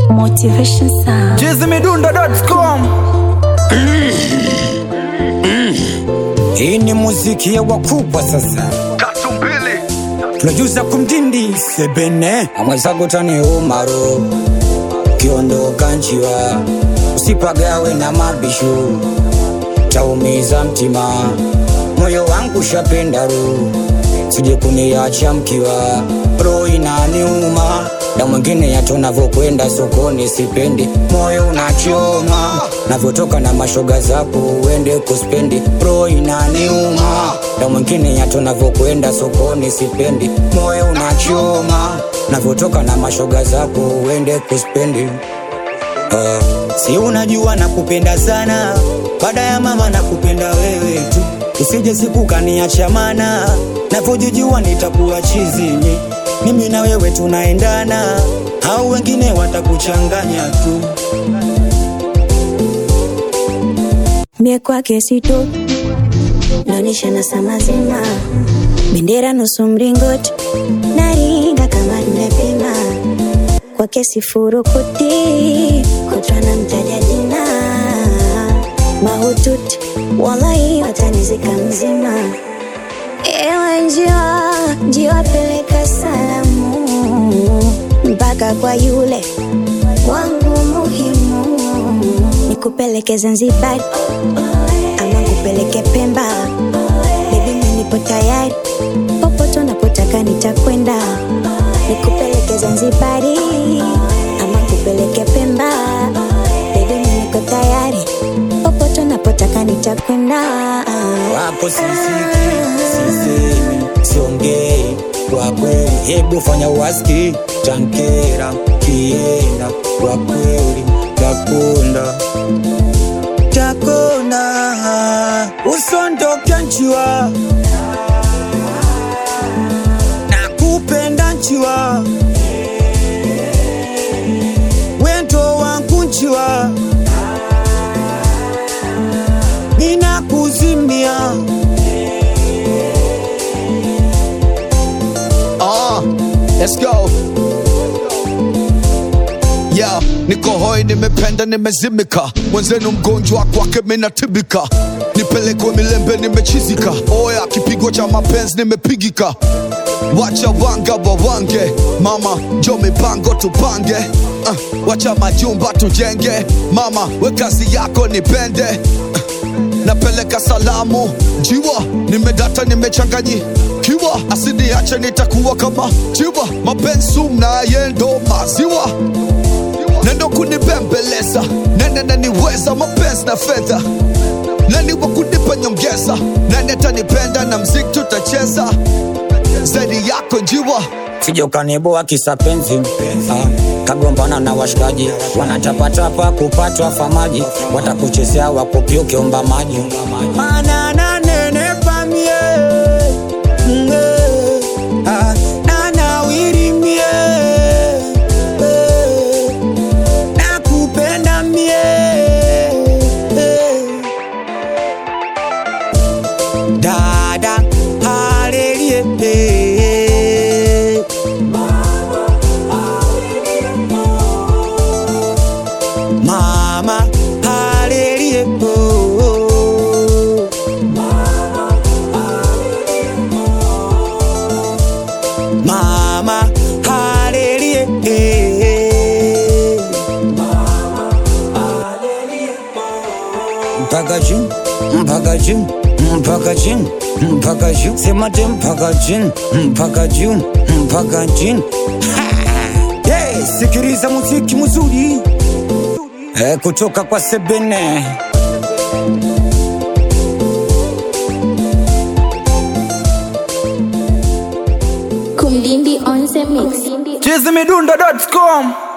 Motivation Sound. chizimidundo.com Hii ni muziki ya wakubwa sasa, tatu mbili tunajuza kumdindi sebene amwezago tani umaro kiondoka njiwa usipagawe na mabishu taumiza mtima moyo wangu shapenda ru sije kuniacha mkiwa roho inaniuma na mwingine yato navyokwenda sokoni sipendi moyo unachoma navyotoka na mashoga zako uende kuspendi roho inaniuma na mwingine yato navyokwenda sokoni sipendi moyo unachoma navyotoka na mashoga zako uende kuspendi Uh, si unajua nakupenda sana baada ya mama nakupenda wewe tu usije siku kaniacha mana navyojijua nitakuwa chizini mimi na wewe tunaendana au wengine watakuchanganya tu Mie kwake sito naonyesha na saa mazima, bendera nusu mringoti, naringa kama nimepima kwake sifurukuti, kutwa na mtaja jina mahututi, wallahi watanizika mzima. Ewe njiwa, njiwa peleka salamu mpaka kwa yule wangu muhimu, nikupeleke Zanzibar ama nikupeleke Pemba, baby mimi nipo tayari, popote unapotaka nitakwenda, nikupeleke Zanzibari ama nikupeleke Pemba, baby mimi niko tayari, popote unapotaka nitakwenda. wako sisiki sisemi siongei kwa kweli hebu fanya waski tankera kienda kwa kweli takunda takunda usondoke nchiwa nakupenda nchiwa wendo wangu nchiwa ninakuzimia Ah, let's go. Yeah, niko hoi, nimependa, nimezimika, mwenzenu mgonjwa kwake minatibika, nipelekwe milembe, nimechizika, oya kipigo cha mapenzi nimepigika, wacha wanga wawange, mama jo mipango tupange, uh, wacha majumba tujenge, mama we kazi yako nipende uh, napeleka salamu jiwa nimedata nimechanganyikiwa asiniache nitakuwa kama jiwa mapensu mnaye ndo maziwa nendo kunibembeleza nene naniweza mapenzi na fedha nani wa kunipa nyongeza nani atanipenda na mziki tutacheza zaidi yako njiwa sija ukaniboa kisa penzi ah, kagombana na washikaji wanatapatapa kupatwa famaji watakuchezea wakupia ukiomba maji Mana nanenepa mie, mwe, ah, nanawiri mie, eh, nakupenda mie, eh. dada halelie eh. mama halelie oh. mama halelie eh. mpaka juu mpaka juu mpaka juu mpaka juu sema te mpaka juu mpaka juu mpaka juu Ha! hey, sikiliza muziki mzuri eh, kutoka kwa sebene Kumdindi on the mix. chizimidundo.com